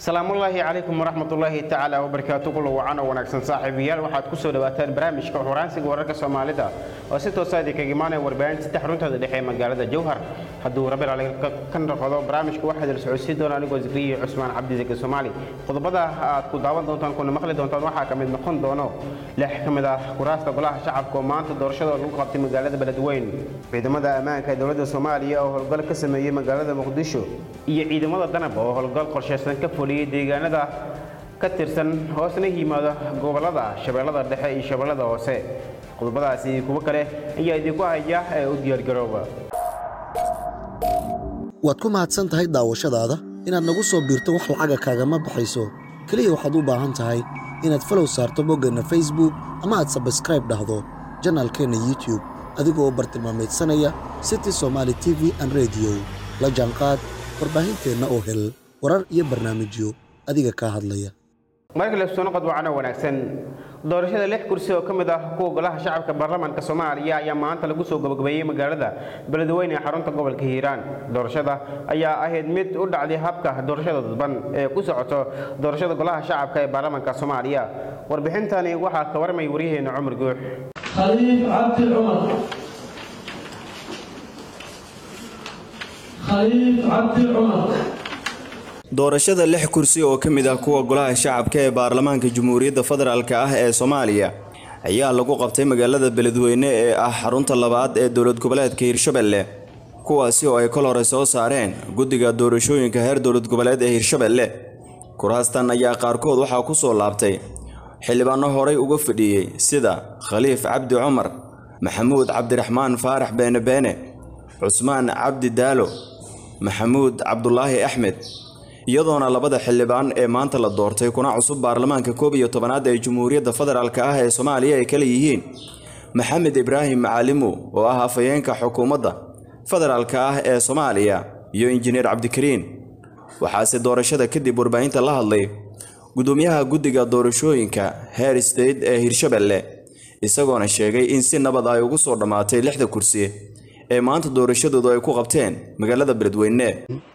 salaamullaahi calaykum waraxmatullaahi tacaala wabarakaatu kulla wacan oo wanaagsan saaxiibayaal waxaad ku soo dhawaataan barnaamijka xuraansiga wararka soomaalida oo si toosa idinkaga imaanaya warbaahinta saddex runtooda dhexe ee magaalada jowhar hadduu rabi raali ka noqdo barnaamijka waxaa idil socodsiin doona anigoo zikriya cusmaan cabdi zaki soomaali qodobada aad ku daawan doontaan kuna maqli doontaan waxaa ka mid noqon doono lix ka mid ah kuraasta golaha shacabka oo maanta doorashadooda lagu qabtay magaalada beledweyn ciidamada ammaanka ee dowladda soomaaliya oo howlgal ka sameeyey magaalada muqdisho iyo ciidamada danab oo howlgal qorshaysan ka fuliyey deegaanada ka tirsan hoosna yimaada gobolada shabeellada dhexe iyo shabeellada hoose qodobadaasi kuwo kale ayaa idinku haya ee u diyaargarooba waad ku mahadsan tahay daawashadaada inaad nagu soo biirto wax lacaga kaagama baxayso keliya waxaad u baahan tahay inaad falow saarto boggeenna facebook ama aad sabskraib dhahdo janaalkeenna youtube adigoo bartilmaamaydsanaya city somaali t v an rediyo la jaanqaad warbaahinteenna oo hel warar iyo barnaamijyo adiga kaa hadlaya markale soo noqod wacana wanaagsan doorashada lix kursi oo ka mid ah kuwa golaha shacabka baarlamaanka soomaaliya ayaa maanta lagu soo gabagabeeyey magaalada beledweyne ee xarunta gobolka hiiraan doorashada ayaa ahayd mid u dhacday habka doorashada dadban ee ku socoto doorashada golaha shacabka ee baarlamaanka soomaaliya warbixintani waxaa ka warmay waryaheena cumar guux khaliif cabdi cumar khaliif cabdi cumar doorashada lix kursi oo ka mid ah kuwa golaha shacabka ee baarlamaanka jamhuuriyadda federaalk ah ee soomaaliya ayaa lagu qabtay magaalada beledweyne ee ah xarunta labaad ee dowlad goboleedka hirshabelle kuwaasi oo ay kol hore soo saareen guddiga doorashooyinka heer dowlad goboleed ee hirshabelle kuraastan ayaa qaarkood waxaa ku soo laabtay xildhibaano horay uga fadhiyey sida khaliif cabdi cumar maxamuud cabdiraxmaan faarax beene beene cusmaan cabdi daalo maxamuud cabdulaahi axmed iyadoona labada xildhibaan ee maanta la doortay kuna cusub baarlamaanka koob iyo tobanaad ee jamhuuriyadda federaalk ah ee soomaaliya ay kala yihiin maxamed ibraahim macalimo oo ah afhayeenka xukuumadda federaalk ah ee soomaaliya iyo injineer cabdikariin waxaase doorashada kadib warbaahinta la hadlay gudoomiyaha guddiga doorashooyinka heer state ee hirshabelle isagoona sheegay in si nabad ay ugu soo dhammaatay lixda kursi ee maanta doorashadoodu ay ku qabteen magaalada beledweyne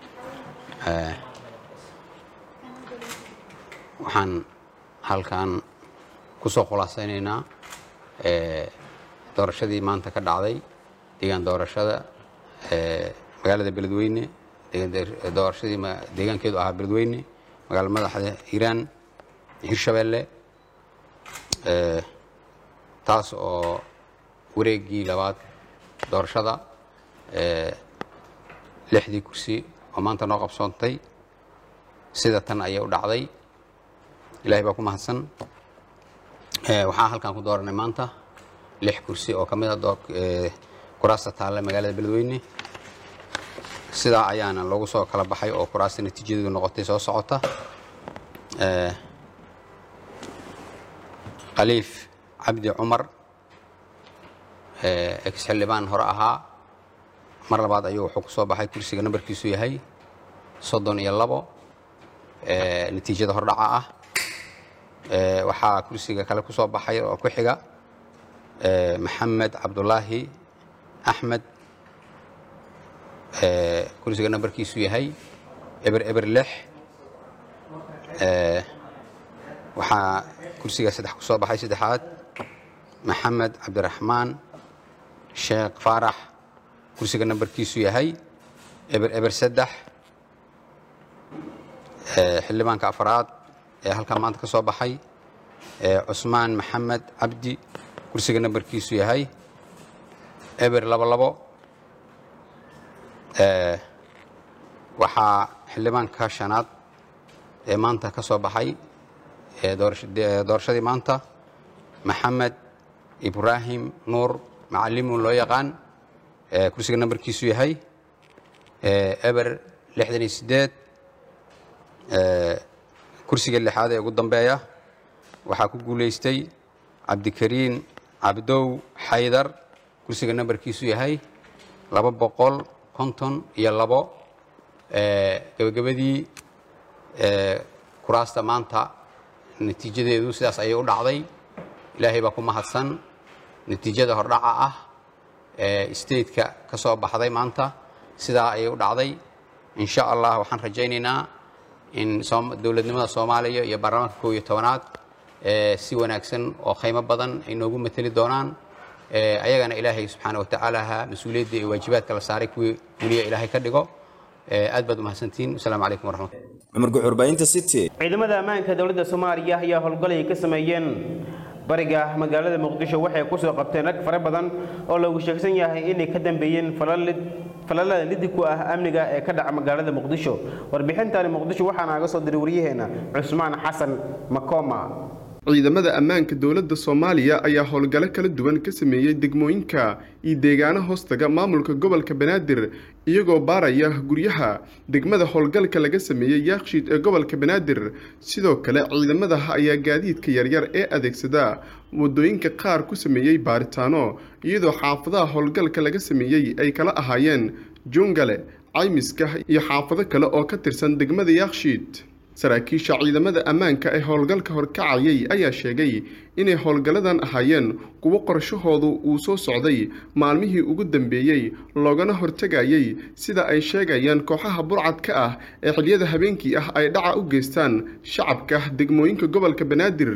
waxaan halkan ku soo khulaasaynaynaa doorashadii maanta ka dhacday deegaan doorashada magaalada beledweyne doorashadii deegaankeedu ahaa beledweyne magaala madaxda hiiraan hirshabelle taas oo wareegii labaad doorashada lixdii kursi oo maanta noo qabsoontay sida tan ayay u dhacday ilahay baa ku mahadsan waxaan halkan ku dooranay maanta lix kursi oo ka mid a kuraasta taalla magaalada beledweyne sidaa ayaana loogu soo kala baxay oo kuraasta natiijadeedu noqotay soo socota khaliif cabdi cumar ex xildhibaan hore ahaa mar labaad ayuu wuxuu ku soo baxay kursiga nambarkiisu yahay soddon iyo labo natiijada hordhaca ah waxaa kursiga kale ku soo baxay oo ku xiga maxamed cabdulaahi axmed kursiga nambarkiisu yahay eber eber lix waxaa kursiga saddex ku soo baxay saddexaad maxamed cabdiraxmaan sheekh faarax kursiga nambarkiisu yahay eber eber saddex xildhibaanka afaraad ee halkaa maanta ka soo baxay cusmaan maxamed cabdi kursiga nambarkiisu yahay eber labo labo waxaa xildhibaanka shanaad ee maanta ka soo baxay doorashadii maanta maxamed ibraahim nuur macalimu loo yaqaan kursiga nambarkiisu yahay eber lixdan iyo sideed kursiga lixaad ee ugu dambeeya waxaa ku guulaystay cabdikariin cabdow xaydar kursiga nambarkiisu yahay laba boqol konton iyo labo gebagabadii kuraasta maanta natiijadeedu sidaas ayay u dhacday ilaahay baa ku mahadsan natiijada hordhaca ah ee stateka ka soo baxday maanta sidaa ayay u dhacday in sha allah waxaan rajaynaynaa in dowladnimada soomaaliya iyo baarlamaanka koob iyo tobanaad si wanaagsan oo khaymo badan ay noogu mateli doonaan ayagana ilaahay subxaana wa tacaalaha mas-uuliyadda iyo waajibaadka la saaray kuwii weliya ilaahay ka dhigo aad baad umahadsantihiin wasalaamu calaykum waraxmat cumar guxurbaynta city ciidamada ammaanka dowladda soomaaliya ayaa howlgal ay ka sameeyeen bariga magaalada muqdisho waxay ku soo qabteen rag fara badan oo lagu sheegsan yahay inay ka dambeeyeen falalada lidi ku ah amniga ee ka dhaca magaalada muqdisho warbixintani muqdisho waxaa naaga soo diray waryaheena cusmaan xasan makoma ciidamada ammaanka dowladda soomaaliya ayaa howlgalo kala duwan ka sameeyey degmooyinka iyo deegaano hoostaga maamulka gobolka banaadir iyagoo baaraya guryaha degmada howlgalka laga sameeyey yaakshiid ee gobolka banaadir sidoo kale ciidamada ayaa gaadiidka yaryar ee adeegsada wadooyinka qaar ku sameeyey baaritaano iyadoo xaafadaha howlgalka laga sameeyey ay kala ahaayeen jungale caymiska iyo xaafado kale oo ka tirsan degmada yaakshiid saraakiisha ciidamada ammaanka ee howlgalka horkacayay ayaa sheegay inay howlgalladan ahaayeen kuwo qorshahoodu uu soo socday maalmihii ugu dambeeyey loogana hortegayay sida ay sheegayaan kooxaha burcadka ah ee xiliyada habeenkii ah ay dhaca u geystaan shacabka degmooyinka gobolka banaadir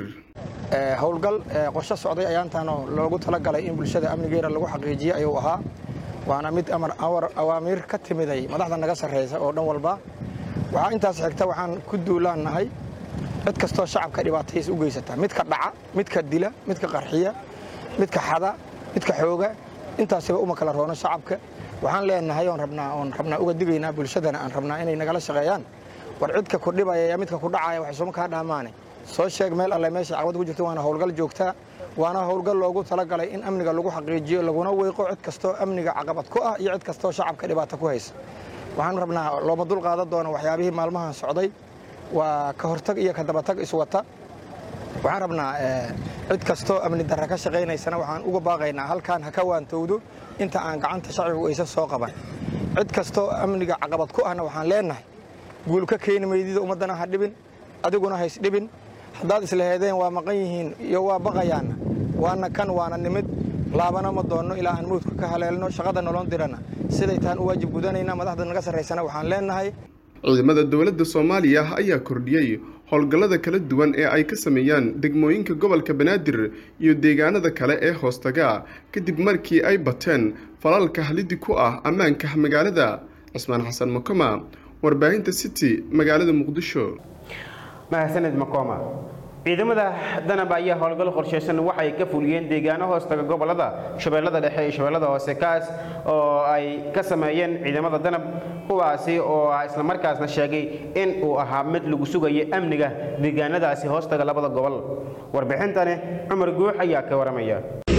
howlgal qorsho socday ayaantaanoo loogu talagalay in bulshada amnigeera lagu xaqiijiyo ayuu ahaa waana mid awaamiir ka timiday madaxda naga sarreysa oo dhan walba waxaa intaas xigta waxaan ku duulaannahay cid kastoo shacabka dhibaataysa u geysata midka dhaca midka dila midka qarxiya midka xada midka xooga intaasiba uma kala roono shacabka waxaan leenahay oon rabnaa oon rabnaa uga digaynaa bulshadana aan rabnaa inay nagala shaqeeyaan war cidka ku dhibaya iyo midka ku dhacaya wax isuma kaa dhaamaane soo sheeg meel alle meesha caqabad ku jirto waana howlgal joogtaa waana howlgal loogu talagalay in amniga lagu xaqiijiyo laguna weyqo cid kastoo amniga caqabad ku ah iyo cid kastoo shacabka dhibaato ku haysa waxaan rabnaa looma dul qaadan doono waxyaabihii maalmahan socday waa ka hortag iyo ka dabatag iswata waxaan rabnaa cid kastoo amni darra ka shaqaynaysana waxaan uga baaqaynaa halkaan ha ka waantowdo inta aan gacanta shacbigu aysan soo qaban cid kastoo amniga caqabad ku ahna waxaan leenahay guul ka keeni maydida ummaddana ha dhibin adiguna hays dhibin haddaad islaheedeen waa maqan yihiin iyo waa baqayaanna waana kan waana nimid laabana ma doonno ilaa aan mawdka ka haleelno shaqada nolon dirana siday tahan u waajib gudanayna madaxda naga sarraysana waxaan leenahay ciidamada dowladda soomaaliya ayaa kordhiyey howlgallada kala duwan ee ay ka sameeyaan degmooyinka gobolka banaadir iyo deegaanada kale ee hoostaga kadib markii ay bateen falalka halidi ku ah ammaanka magaalada cismaan xasan makoma warbaahinta city magaalada muqdisho mahadsaned makoma ciidamada danab ayaa howlgal qorshaysan waxay ka fuliyeen deegaano hoostaga gobolada shabeellada dhexe iyo shabeellada hoose kaas oo ay ka sameeyeen ciidamada danab kuwaasi oo islamarkaasna sheegay in uu ahaa mid lagu sugayo amniga deegaanadaasi hoostaga labada gobol warbixintani cumar guux ayaa ka waramaya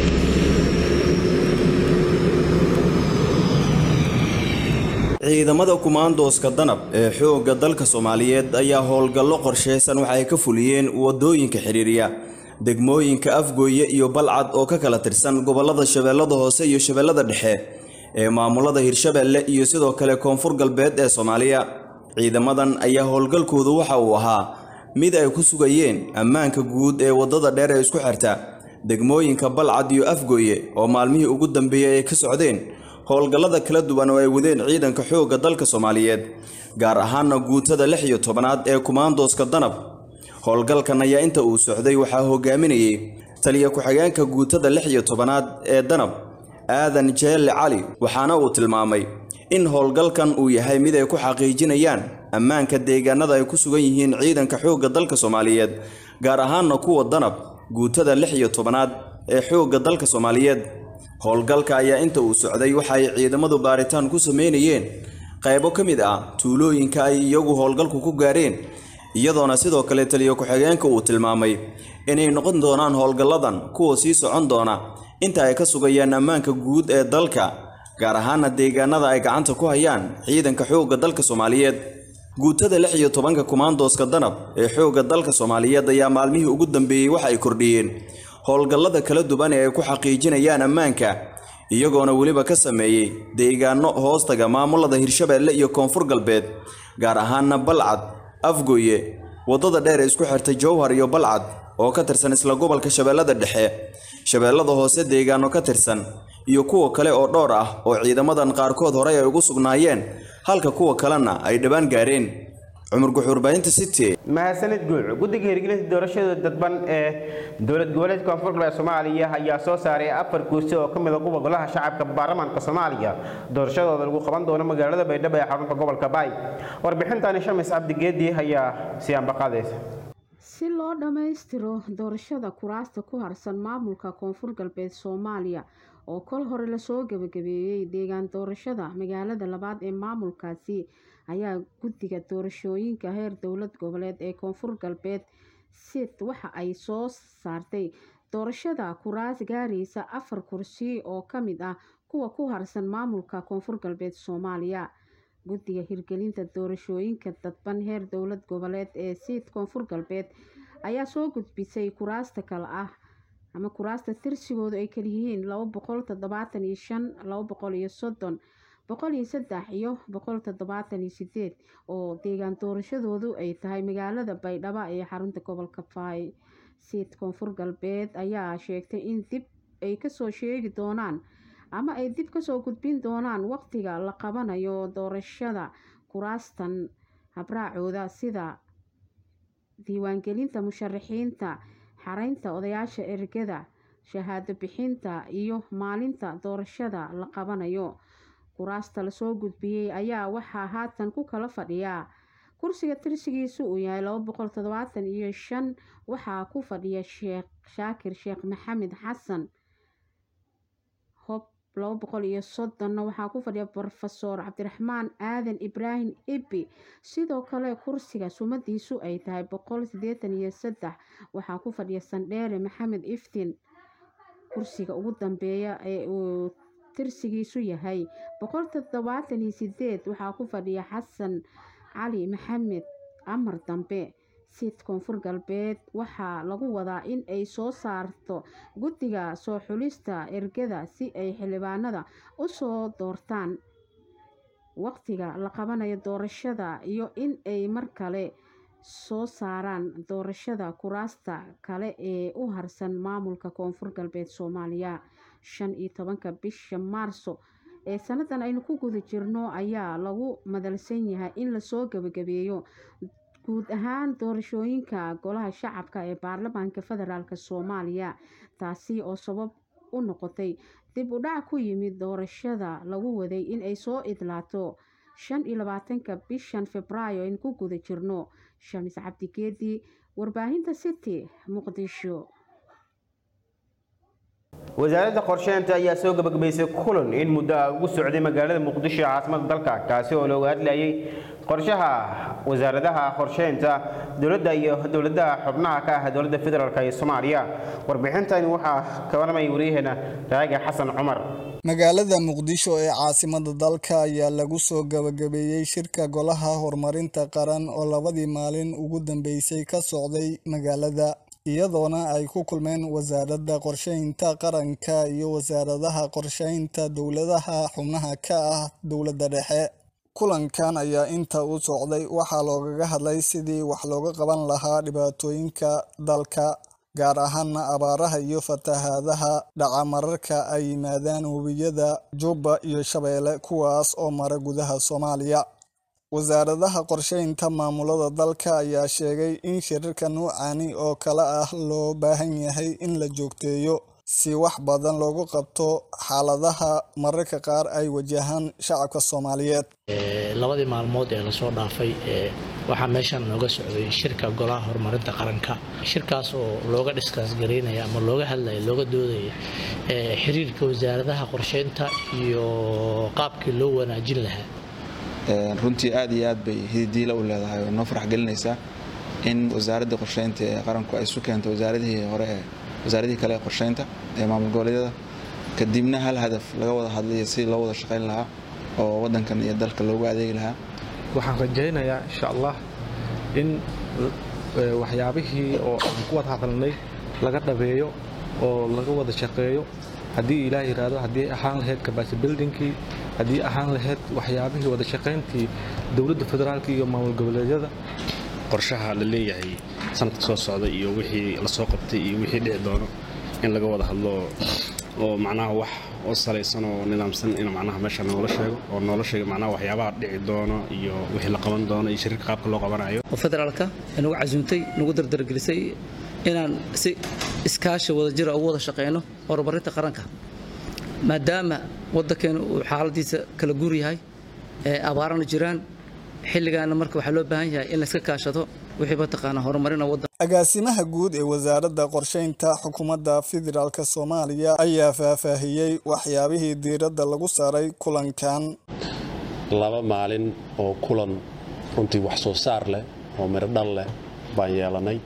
ciidamada kumaandooska danab ee xoogga dalka soomaaliyeed ayaa howlgallo qorshaysan waxay ka fuliyeen wadooyinka xidhiiriya degmooyinka afgooye iyo balcad oo ka kala tirsan gobollada shabeellada hoose iyo shabeellada dhexe ee maamulada hirshabeelle iyo sidoo kale koonfur galbeed ee soomaaliya ciidamadan ayaa howlgalkoodu waxa uu ahaa mid ay ku sugayeen ammaanka guud ee waddada dheer ee isku xirta degmooyinka balcad iyo afgooye oo maalmihii ugu dambeeyey ay ka socdeen howlgallada kala duwan oo ay wadeen ciidanka xoogga dalka soomaaliyeed gaar ahaana guutada lix iyo tobanaad ee kumaandooska danab howlgalkan ayaa inta uu socday waxaa hogaaminayay taliya ku-xigeenka guutada lix iyo tobanaad ee danab aadan jeelle cali waxaana uu tilmaamay in howlgalkan uu yahay mid ay ku xaqiijinayaan ammaanka deegaanada ay ku sugan yihiin ciidanka xoogga dalka soomaaliyeed gaar ahaana kuwa danab guutada lix iyo tobanaad ee xoogga dalka soomaaliyeed howlgalka ayaa inta uu socday waxa ay ciidamadu baaritaan ku sameynayeen qaybo ka mid ah tuulooyinka ay iyagu howlgalku ku gaareen iyadoona sidoo kale taliya ku-xigeenka uu tilmaamay inay noqon doonaan howlgalladan kuwa sii socon doona inta ay ka sugayaan ammaanka guud ee dalka gaar ahaana deegaanada ay gacanta ku hayaan ciidanka xoogga dalka soomaaliyeed guutada lix iyo tobanka kumaandooska danab ee xoogga dalka soomaaliyeed ayaa maalmihii ugu dambeeyey waxa ay kordhiyeen howlgallada kala duwan ee ay ku xaqiijinayaan ammaanka iyagoona weliba ka sameeyey deegaano hoostaga maamulada hirshabeelle iyo koonfur galbeed gaar ahaana balcad afgooye waddada dheer ee isku xirtay jowhar iyo balcad oo ka tirsan isla gobolka shabeellada dhexe shabeellada hoose deegaano ka tirsan iyo kuwa kale oo dhowr ah oo ciidamadan qaarkood horey ay ugu sugnaayeen halka kuwa kalena ay dhowaan gaareen cumar guxuurbahinta city mahadsanid guuc guddiga hirgelinta doorashada dadban ee dowlad goboleedka koonfur galbeed soomaaliya ayaa soo saaray afar kursi oo ka mid a kuwa golaha shacabka baarlamaanka soomaaliya doorashadooda lagu qaban doono magaalada baydhabo ee xarunta gobolka baay warbixintani shamis cabdigeedi ayaa siyaanba qaadaysa si loo dhammaystiro doorashada kuraasta ku harsan maamulka koonfur galbeed soomaaliya oo kol hore lasoo gebagabeeyey deegaan doorashada magaalada labaad ee maamulkaasi ayaa guddiga doorashooyinka heer dowlad goboleed ee koonfur galbeed sid waxa ay soo saartay doorashada kuraas gaaraysa afar kursi oo ka mid ah kuwa ku harsan maamulka koonfur galbeed soomaaliya guddiga hirgelinta doorashooyinka dadban heer dowlad goboleed ee siid koonfur galbeed ayaa soo gudbisay kuraasta kale ah ama kuraasta tirsigoodu ay kaliyihiin laba boqol toddobaatan iyo shan laba boqol iyo soddon boqol iyo saddex iyo boqol toddobaatan iyo sideed oo deegaan doorashadoodu ay tahay magaalada baydhabo ee xarunta gobolka faay siid koonfur galbeed ayaa sheegtay in dib ay kasoo sheegi doonaan ama ay dib kasoo gudbin doonaan waqtiga la qabanayo doorashada kuraastan habraacooda sida diiwaangelinta musharaxiinta xareynta odayaasha ergada shahaado bixinta iyo maalinta doorashada la qabanayo kuraasta lasoo gudbiyey ayaa waxaa haatan ku kala fadhiyaa kursiga tirsigiisu uu yahay laba boqol toddobaatan iyo shan waxaa ku fadhiya sheekh shaakir sheekh maxamed xasan hob laba boqol iyo soddonna waxaa ku fadhiya brofesor cabdiraxmaan aadan ibraahim ibi sidoo kale kursiga sumadiisu ay tahay boqol sideetan iyo saddex waxaa ku fadhiya sandheere maxamed iftiin kursiga ugu dambeeya ee uu tirsigiisu yahay boqol toddobaatan iyo sideed waxaa ku fadhiya xasan cali maxamed amar dambe siid koonfur galbeed waxaa lagu wadaa in ay soo saarto guddiga soo xulista ergada si ay xildhibaanada u soo doortaan waqtiga la qabanayo doorashada iyo in ay mar kale soo saaraan doorashada kuraasta kale ee u harsan maamulka koonfur galbeed soomaaliya shan iyo tobanka bisha maarso ee sanadan aynu ku guda jirno ayaa lagu madalsan yahay in lasoo gebagabeeyo guud ahaan doorashooyinka golaha shacabka ee baarlamaanka federaalk soomaaliya taasi oo sabab u noqotay dib u dhac ku yimid doorashada lagu waday in ay soo idlaato shan iyo labaatanka bishan februaayo aynu ku guda jirno shamis cabdigeedi warbaahinta city muqdisho wasaaradda qorsheynta ayaa soo gabagabaysay kulan in muddo ah ugu socday magaalada muqdisho ee caasimada dalka kaasi oo looga hadlayay qorshaha wasaaradaha qorsheynta dowladda iyo dowladaha xubnaha ka ah dowladda federaalk ee soomaaliya warbixintani waxaa ka warramaya waryaheena raaga xasan cumar magaalada muqdisho ee caasimada dalka ayaa lagu soo gabagabeeyey shirka golaha horumarinta qaran oo labadii maalin ugu dambeysay ka socday magaalada iyadoona ay ku kulmeen wasaaradda qorsheynta qaranka iyo wasaaradaha qorsheynta dowladaha xubnaha ka ah dowladda dhexe kulankan ayaa inta u socday waxaa loogaga hadlay sidii wax looga qaban lahaa dhibaatooyinka dalka gaar ahaana abaaraha iyo fatahaadaha dhaca mararka ay yimaadaan webiyada jubba iyo shabeelle kuwaas oo mara gudaha soomaaliya wasaaradaha qorsheynta maamulada dalka ayaa sheegay in shirarka nuucani oo kale ah loo baahan yahay in la joogteeyo si wax badan loogu qabto xaaladaha mararka qaar ay wajahaan shacabka soomaaliyeed labadii maalmood ee lasoo dhaafay waxaa meeshan nooga socday shirka golaha horumarinta qaranka shirkaas oo looga dhiskaas garaynaya ama looga hadlaya looga doodaya xiriirka wasaaradaha qorsheynta iyo qaabkii loo wanaajin lahaa runtii aad iyo aad bay hididiila u leedahay oo noo farax gelinaysaa in wasaaradda qorsheynta ee qaranku ay isu keento wasaaradihii hore ee wasaaradihii kale ee qorsheynta ee maamul goboleedyada kadibna hal hadaf laga wada hadlaya si loo wada shaqayn lahaa oo waddankan iyo dalka loogu adeegi lahaa waxaan rajaynayaa insha allah in waxyaabihii oo aan ku wada hadalnay laga dhabeeyo oo laga wada shaqeeyo haddii ilaah yiraahdo haddii ahaan lahayd capacity buildingkii haddii ahaan lahayd waxyaabihii wada shaqayntii dowladda federaalka iyo maamul goboleedyada qorshaha la leeyahay sanadka soo socda iyo wixii lasoo qabtay iyo wixii dhici doono in laga wada hadlo oo macnaha wax oo salaysan oo nidaamsan in macnaha meesha noola sheego oo noola sheego macnaha waxyaabaha dhici doono iyo wixii la qaban doono iyo shirka qaabka loo qabanayo oo federaalka nagu casuumtay nagu dardargelisay inaan si iskaashi wadajira ugu wada shaqeyno horumarinta qaranka maadaama waddankeenu uu xaaladiisa kala guur yahay ee abaarana jiraan xilligaana marka waxaa loo baahan yahay in layska kaashado wixii mataqaanaa horumarina waddan agaasimaha guud ee wasaaradda qorsheynta xukuumadda federaalk soomaaliya ayaa faahfaahiyey waxyaabihii diiradda lagu saaray kulankan laba maalin oo kulan runtii wax soo saar leh oo miro dhal leh baan yeelanay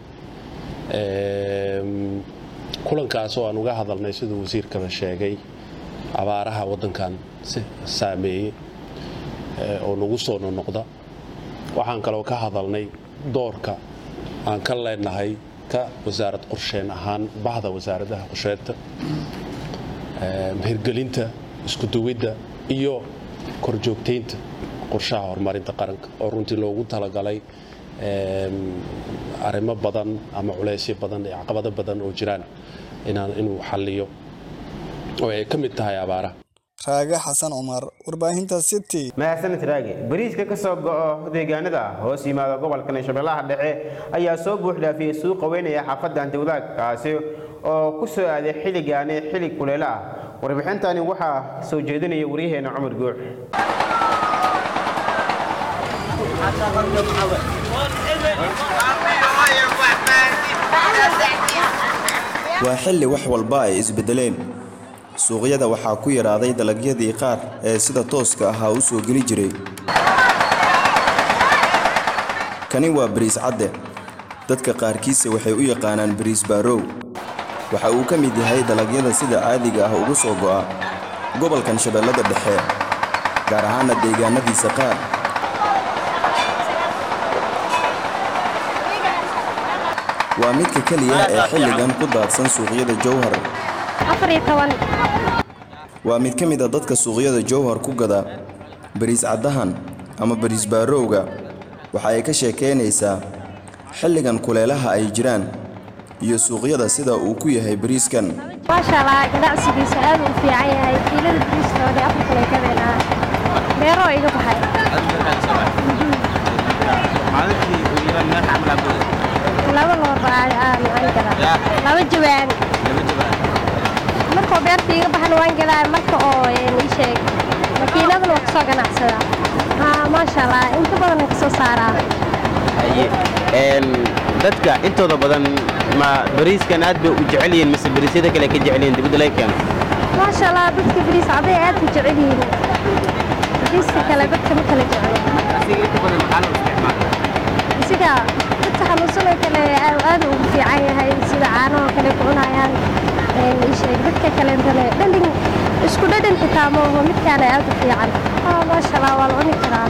kulankaas oo aan uga hadalnay siduu wasiirkaba sheegay abaaraha waddankan saameeyey oo nagu soo nonoqda waxaan kaloo ka hadalnay doorka aan ka leenahay ka wasaarad qorsheen ahaan bahda wasaaradaha qorsheynta hirgelinta iskuduwidda iyo korjoogtaynta qorshaha horumarinta qaranka oo runtii loogu talagalay arrimo badan ama culeysyo badan iyo caqabado badan oo jiraan inuu xalliyo oo ay ka mid tahay abaaraha raage xasan cumar warbaahinta city mahadsanid raage bariiska ka soo go'o deegaanada hoos yimaada gobolka shabeellaha dhexe ayaa soo buuxdhaafiyey suuqa weyn ee xaafadda antiwadaag kaasi oo ku soo aaday xilligaani xilli kuleelo ah warbixintani waxaa soo jeedinaya waryaheena cumar guux waa xilli wax walba ay isbedeleen suuqyada waxaa ku yaraaday dalagyadii qaar ee sida tooska ahaa u soo geli jiray kani waa bariis cadde dadka qaarkiise waxay u yaqaanaan bariis baarow waxa uu ka mid yahay dalagyada sida caadiga ah uga soo go'a gobolkan shabeellada dhexe gaar ahaana deegaanadiisa qaar waa midka keliya ee xilligan ku daadsan suuqyada jowhar waa mid ka mid a dadka suuqyada jowhar ku gada bariis caddahan ama bariis baarowga waxa ay ka sheekaynaysaa xilligan kuleelaha ay jiraan iyo suuqyada sida uu ku yahay bariiskan maashaalla ganacsigiisa aad u fiican yahay kiilada bariistoodii afar kale gadeenaa beeroo iga baxay laba looba aan gadaa laba jawaan markoo beerta iga baxan waan gadaa marka oo ii sheeg makiinadana waa kasoo ganacsadaa haa maasha allah inta badan kasoo saaraa dadka intooda badan ma bariiskan aad bay u jecel yihiin mise bariisyada kale ka jecel yihiin dibadda laga keeno maasha allah dadka bariis caday aad u jecel yihiin bariiska kale dadka ma kala jecel sida dadka xanuunsanoo kale aad ugu fiican yahay sida caanahoo kale ku cunayaan sheeg dadka kaleentane dhadhan isku dhadhan xitaa ma oho midkaana aad u fiican haa maasha allah waa la cuni karaa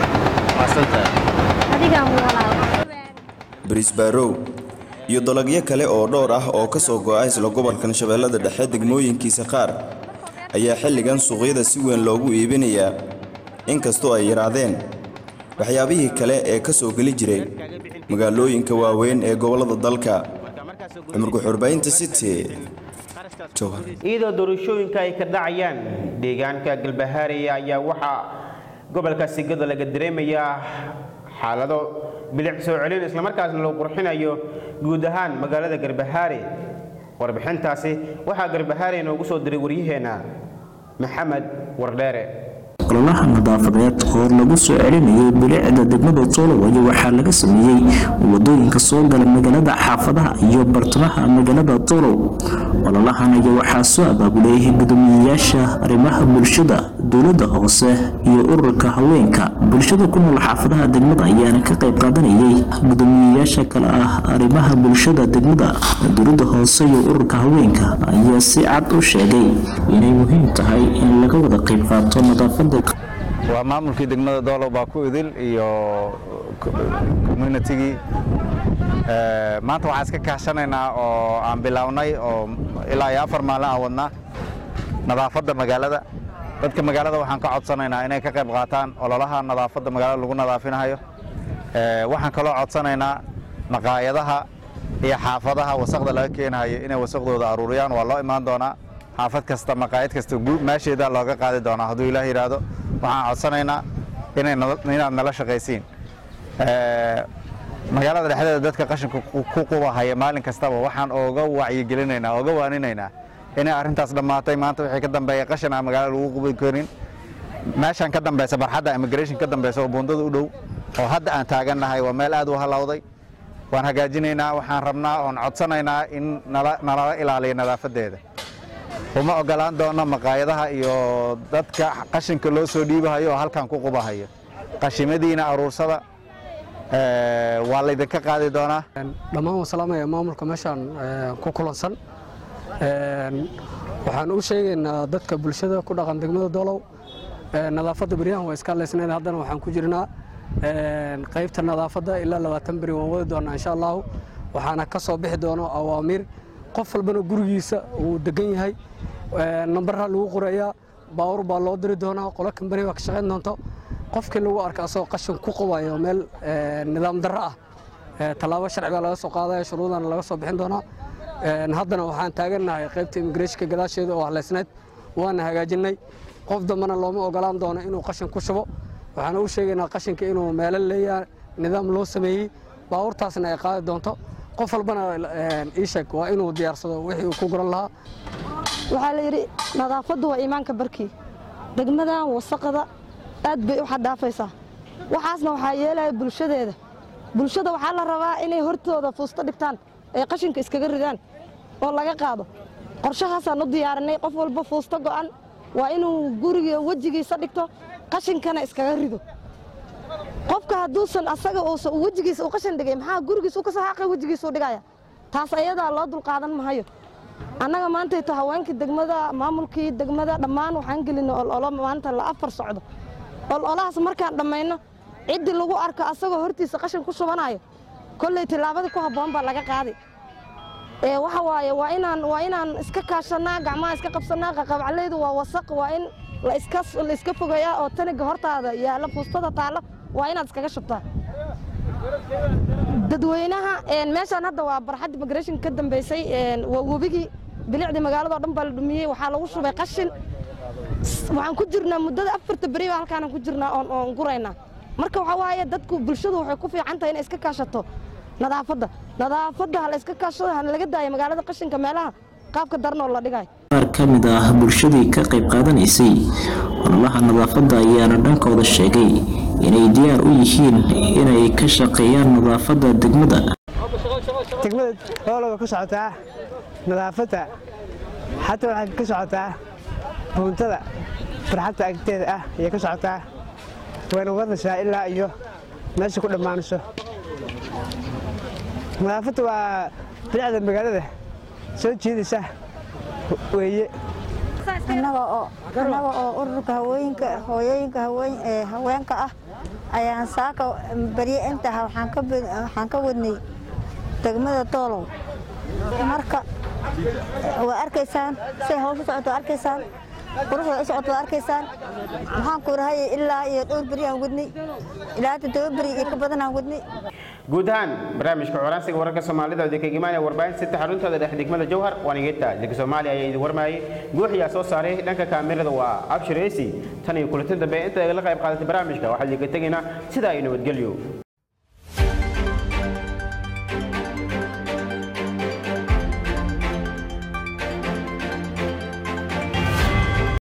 adigaa mu walaaw bariis baarow iyo dalagyo kale oo dhowr ah oo ka soo go'a isla gobolkan shabeellada dhexe degmooyinkiisa qaar ayaa xilligan suuqyada si weyn loogu iibinayaa inkastoo ay yaraadeen waxyaabihii kale ee ka soo geli jiray magaalooyinka waaweyn ee gobollada dalka cumurka xurbaynta city iyadoo doorashooyinka ay ka dhacayaan deegaanka galbahaariya ayaa waxaa gobolka sigada laga dareemayaa xaalado bilic soo celin islamarkaasna loo qurxinayo guud ahaan magaalada garbahaare warbixintaasi waxaa garbahaare inoogu soo diray waryaheena maxamed wardheere ololaha nadaafadeed oo lagu soo celinayay bilicda degmada toolowayo waxaa laga sameeyey wadooyinka soo gala magaalada xaafadaha iyo bartamaha magaalada toolow ololahan ayaa waxaa soo abaabulay gudoomiyeyaasha arrimaha bulshada dowladda hoose iyo ururka haweenka bulshada ku nool xaafadaha degmada ayaana ka qayb qaadanayay gudoomiyeyaasha kale ah arrimaha bulshada degmada dowladda hoose iyo ururka haweenka ayaa si cad u sheegay inay muhiim tahay in laga wada qayb qaato nadaafada waa maamulkii degmada doolow baa ku idil iyo communitigii maanta waxaan iska kaashanaynaa oo aan bilownay oo ilaa iyo afar maalin aan wadnaa nadaafadda magaalada dadka magaalada waxaan ka codsanaynaa inay ka qayb qaataan ololaha nadaafadda magaalada lagu nadaafinayo waxaan kaloo codsanaynaa maqaayadaha iyo xaafadaha wasaqda laga keenayo inay wasaqdooda aruuriyaan waa loo imaan doonaa xaafad kasta maqaayad kasta meesheeda looga qaadi doonaa hadduu ilaah yidhaahdo waxaan codsanaynaa inay inaad nala shaqaysiin magaalada dhexdeeda dadka qashinka ku qubahaya maalin kastaba waxaan ooga wacyigelinaynaa ooga waaninaynaa inay arrintaas dhammaatay maanta wixii ka dambeeya qashin aan magaalada lagu qubi karin meeshan ka dambeysa barxadda immigration ka dambeysa oo buundada u dhow oo hadda aan taagannahay waa meel aad u halowday waan hagaajinaynaa waxaan rabnaa oon codsanaynaa in nalala ilaaliyo nadaafadeeda uma ogolaan doono maqaayadaha iyo dadka qashinka loo soo dhiibahayo oo halkan ku qubahayo qashimadiina aruursada waa laydinka qaadi doonaa dhammaan waan salaamaya maamulka meeshaan ku kulansan waxaan u sheegaynaa dadka bulshada ku dhaqan degmada doolow nadaafadda beryahan waa iska leysnayn haddana waxaan ku jirnaa qaybta nadaafadda ilaa labaatan beri waan wadi doonaa insha allahu waxaana ka soo bixi doono awaamiir qof walbana gurigiisa uu degan yahay nambarha lagu qorayaa baawur baa loo diri doonaa qolo kambani baa ka shaqayn doonto qofkii lagu arka asagoo qashin ku qubayo meel nidaam darro ah tallaabo sharci baa laga soo qaadaya shuruudana laga soo bixin doonaa haddana waxaan taagannahay qaybta immigreshka gadaasheeda oo haleysnayd waana hagaajinay qof dambana looma ogolaan doono inuu qashin ku shubo waxaan u sheegaynaa qashinka inuu meelo leeyahay nidaam loo sameeyey baawurtaasna ay qaadi doonto qof walbana ii sheeg waa inuu diyaarsado wixii uu ku guran lahaa waxaa la yidhi nadaafaddu waa iimaanka barkii degmadan wasaqada aad bay u xadhaafaysaa waxaasna waxaa yeelaya bulshadeeda bulshada waxaa la rabaa inay hortooda fuusto dhigtaan ay qashinka iskaga ridaan oo laga qaado qorshahaasaan u diyaarinay qof walba fuusto go'an waa inuu guriga wejigiisa dhigto qashinkana iskaga rido qofka hadduusan asaga uusan wejigiisa u qashin dhigay maxaa gurigiisa u ka soo xaqay wejigiisa u dhigaya taas ayadaa loo dulqaadan mahayo annaga maantayto haweenkii degmada maamulkii degmada dhammaan waxaan gelinay ololo maanta la afar socdo ololahaas markaan dhammayno ciddii lagu arko asagoo hortiisa qashin ku shubanayo kolley tillaabadii ku habboon baa laga qaaday ee waxa waaye waa inaan waa inaan iska kaashannaa gacmaha iska qabsannaa qaqabcaleydu waa wasaq waa in la iska la iska fogeeyaa oo taniga hortaada yaalla fuustada taalla waa inaad iskaga shubtaa dadweynaha meeshaan hadda waa barxadda migration ka dambeysay waa webigii bilicdii magaalada oo dhan baa la dhumiyey waxaa lagu shubay qashin waxaan ku jirnaa muddada afarta beri baa halkaanaan ku jirnaa oon oon guraynaa marka waxaa waaye dadku bulshadu waxay ku fiican tahay inay iska kaashato nadaafadda nadaafadda ha la iska kaashado hana laga daayo magaalada qashinka meelaha qaabka daran oo la dhigayo qaar ka mid ah bulshadii ka qayb qaadanaysay ololaha nadaafadda ayaana dhankooda sheegay inay diyaar u yihiin inay ka shaqeeyaan nadaafadda degmada degmada oologa ka socotaa nadaafadda xataa waxay ka socotaa buuntada farxadta agteeda ah ayay ka socotaa wayna wadaysaa ilaa iyo meesha ku dhammaanayso nadaafadda waa bilicda magaalada soo jiidaysa weeye annaga oo annaga oo ururka haweenka hooyooyinka haween ee haweenka ah ayaan saaka barye intaha waxaan ka waxaan ka wadnay degmada doolow marka waa arkaysaan say hawsha socoto waa arkaysaan quruxda u socoto waa arkaysaan waxaan ku rahay ilaa iyo dhowr beri aan wadnay ilaa toddoba beri iyo ka badan aan wadnay guud ahaan barnaamijka colaansiga wararka soomaalida oo idinkaga imaanaya warbaahin sita xaruntada dhex degmada jowhar waanigeeta dalka soomaaliya ayaa idin warmayay guuxiyaa soo saaray dhanka kaamirada waa abshir esi tan iyo kulantin dambe inta la qayb qaadatay barnaamijka waxaa idinka tegaynaa sidaa iyo nabadgelyo